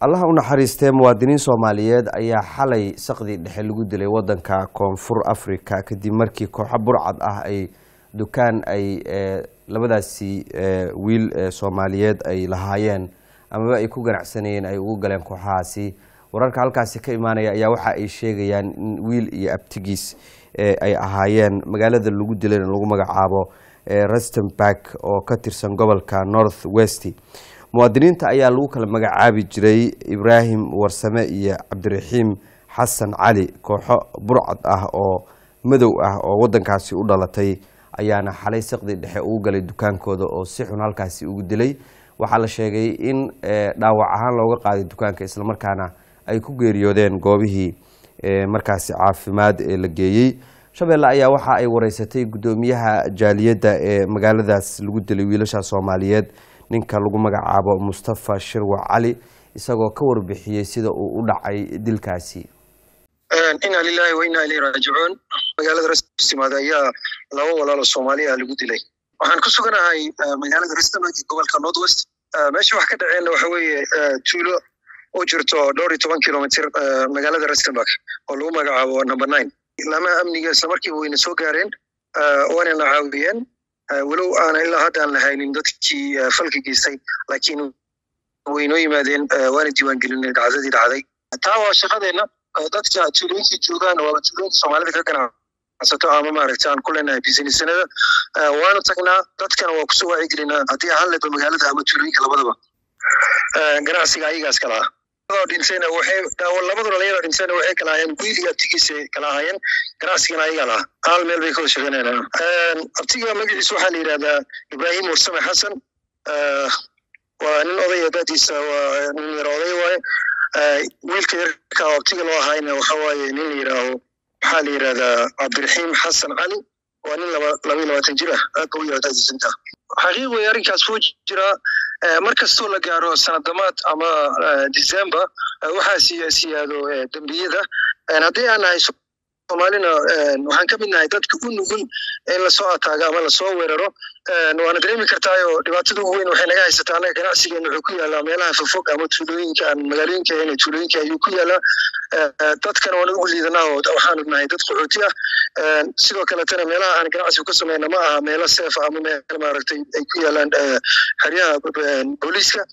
allaha u naxariistee muwaadiniin soomaaliyeed ayaa xalay saqdii dhexe lagu dilay wadanka koonfur africa kadib markii kooxo burcad ah ay dukaan ay labadaasi wiil soomaaliyeed ay lahaayeen amaba ay ku ganacsanayeen ay ugu galeen kooxahaasi wararka halkaasi ka imaanaya ayaa waxa ay sheegayaan in wiil iyo abtigiis ay ahaayeen magaalada lagu dilayna lagu magacaabo rustenburg oo ka tirsan gobolka north west muwaadiniinta ayaa lagu kala magacaabi jiray ibraahim warsame iyo cabdiraxiim xasan cali kooxo burcad ah oo madow ah oo wadankaasi u dhalatay ayaana xalay saqdi dhexe ugu galay dukaankooda oo si xun halkaasi ugu dilay waxaa la sheegay in dhaawac ahaan looga qaaday dukaanka islamarkaana ay ku geeriyoodeen goobihii markaasi caafimaad ee la geeyey shabeelle ayaa waxa ay wareysatay guddoomiyaha jaaliyadda ee magaaladaas lagu dilay wiilasha soomaaliyeed ninka lagu magacaabo mustafa shirwac cali isagoo ka warbixiyey sida uu u dhacay dilkaasi inaa lilahi wa inaa ilayhi raajicuun magaalada restimaad ayaa laba walaalo soomaaliya lagu dilay waxaan ku suganahay magaalada restamag gobolka north west meesha wax ka dhaceenna waxa weeye tuulo u jirto dhowr iyo toban kilomitr magaalada restamburg oo lagu magacaabo number nine laamaha amniga isla markiiba wayna soo gaareen waanana caawiyeen walow aana ilaa hadda aan lahaynin dadkii falka geystay laakiin waynoo yimaadeen waana diiwaangelinay dhacdadii dhacday taa waa shaqadeenna dadka tuulooyinkii joogaan waaba tuulooyinka soomaalida ka ganacsato ama maaragta aan ku leenahay businessanada waanu tagnaa dadkana waa kusoo wacyigelinaa haddii ahaan leedba magaalada ama tuulooyinka labadaba ganacsiga ayagaas kala ah dhintayna waxay labada dhalinyaro dhintayna waxay kala ahaayeen wiil iyo abtigiisa kala ahaayeen ganacsigana ayagaa laha hal meel bay ka wada shaqeynayaan abtiga magaciisa waxaa la yidhahdaa ibraahim warsame xasan waa nin odaya daadiisa waa nin yar oday waaye wiilka yarka oo abtiga loo ahaayna waxa waaye nin la yidhaaho waxaa la yidhahdaa cabdiraxiim xasan cali waa nin laba labaiyo labaatan jir ah aad ba u yara daadiisinta xaqiiq wey arrinkaas wuu jiraa mar kastoo la gaaro sanadamaad ama december waxaa siyaado dembiyada haddii aan nahay soomaalina waxaan ka mid nahay dadka u nugul in lasoo ataago ama lasoo weeraro waana dareemi kartaayo dhibaatada ugu weyn waxay naga haysataa annaga ganacsigeena wuxuu ku yaalaa meelaha fofog ama tuulooyinka aan magaalooyinka ahayn tuulooyinka ayuu ku yaalaa dadkana waan ugu liidanaa oo waxaanu nahay dad qaxooti ah sidoo kaletana meelaha aan ganacsiga ku sameyna ma aha meelo seef ama meel maaragtay ay ku yaalaan xeryaha booliiska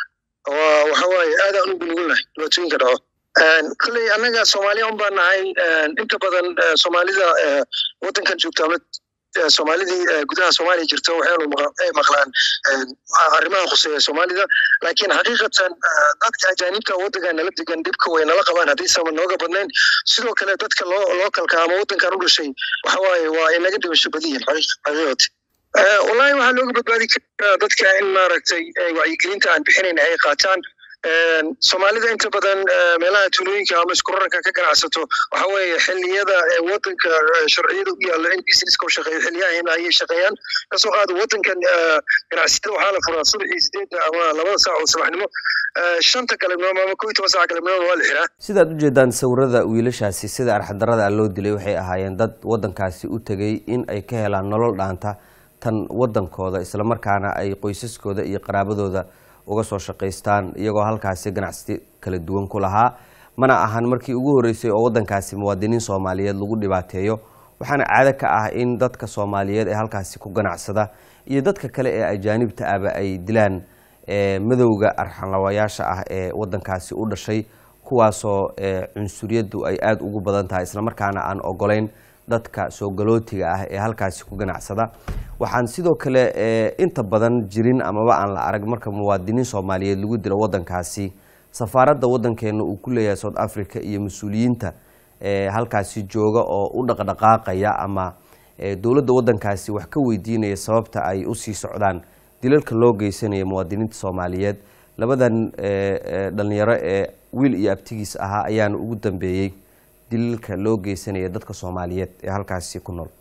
waxa waaye aad aan ugu nugulnahay dhibaatooyinka dhaco kolley annaga soomaaliya un baan nahay inta badan soomaalida waddankan joogta ama soomaalidii gudaha soomaaliya jirta waxaynu maqlaan arrimaha khuseeya soomaalida laakiin xaqiiqatan dadka ajaanibta waddanka nala degan dhibka way nala qabaan haddaysan nooga badnayn sidoo kale dadka loo lookalka ama waddankan u dhashay waxa waaye waa inaga dhimasho badiyin xaqiiqati wallahi waxaa looga badbaadi karaa dadka in maaragtay wacyigelinta aan bixinayn ay qaataan soomaalida inta badan meelaha tuulooyinka ama iskurararka ka ganacsato waxa weeye xiliyada wadanka sharciyada u yaalla in businesska u shaqeeyo xiliyahayna ayay shaqeeyaan kasoo qaada wadankan ganacsiyada waxaa la furaa subaxii sideedda ama labada saac oo subaxnimo shanta galabnimo ama kow iyo toban saac galabnimo waa la xiraa sidaad ujeedaan sawirada wiilashaasi sida arxadarada loo dilay waxay ahaayeen dad wadankaasi u tegay in ay ka helaan nolol dhaanta tan wadankooda islamarkaana ay qoysaskooda iyo qaraabadooda uga soo shaqaystaan iyagoo halkaasi ganacsi kala duwan ku lahaa mana ahan markii ugu horreysay oo waddankaasi muwaadiniin soomaaliyeed lagu dhibaateeyo waxaana caado ka ah in dadka soomaaliyeed ee halkaasi ku ganacsada iyo dadka kale ee ajaanibta ahba ay dilaan madowga arxanlawayaasha ah ee waddankaasi u dhashay kuwaasoo cunsuriyaddu ay aada ugu badan tahay islamarkaana aan ogolayn dadka soo galootiga ah ee halkaasi ku ganacsada waxaan sidoo kale inta badan jirin amaba aan la arag marka muwaadiniin soomaaliyeed lagu dilo wadankaasi safaaradda wadankeena uu ku leeyahay south africa iyo mas-uuliyiinta halkaasi jooga oo u dhaqdhaqaaqaya ama dowladda wadankaasi wax ka weydiinaya sababta ay usii socdaan dilalka loo geysanaya muwaadiniinta soomaaliyeed labadan dhalinyaro ee wiil iyo abtigiis ahaa ayaana ugu dambeeyey dilalka loo geysanaya dadka soomaaliyeed ee halkaasi ku nool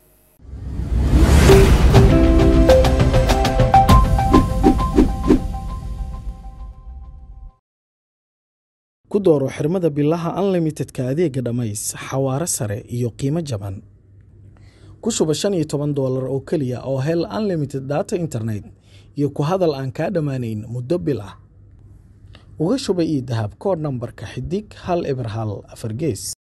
ku dooro xirmada bilaha unlimitedka adeega dhammays xawaare sare iyo qiimo jaban ku shuba shan iyo toban doolar oo keliya oo hel unlimited data internet iyo ku hadal aan kaa dhammaanayn muddo bil ah uga shuba ii dahab koodh nambarka xidig hal eber hal afar gees